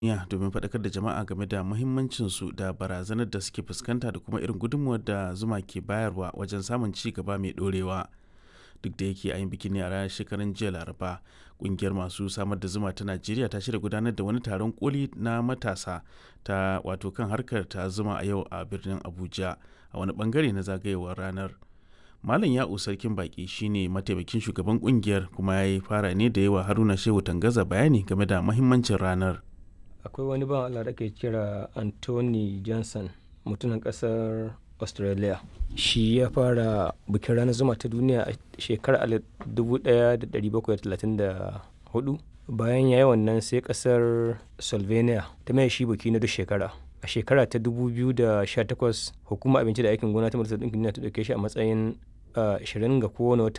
duniya domin faɗakar da jama'a game da muhimmancinsu da barazanar da suke fuskanta da kuma irin gudunmuwar da zuma ke bayarwa wajen samun ci gaba mai ɗorewa. Duk da yake a yin bikin ne a ranar shekaran jiya Laraba, ƙungiyar masu samar da zuma ta Najeriya ta shirya gudanar da wani taron koli na matasa ta wato kan harkar ta zuma a yau a birnin Abuja a wani bangare na zagayewar ranar. Malam Ya'u Sarkin Baki shine mataimakin shugaban kungiyar kuma ya yi fara ne da yawa Haruna Shehu Tangaza bayani game da mahimmancin ranar. akwai wani ban Allah da ke kira Anthony Johnson mutumin kasar Australia shi ya fara bikin ranar zuma ta duniya a shekarar 1734 bayan ya yi wannan sai kasar Slovenia ta mai shi biki na duk shekara a shekara ta 2018 hukumar abinci da aikin gona ta majalisar ɗinkin duniya ta ɗauke shi a matsayin 20 ga kowane watan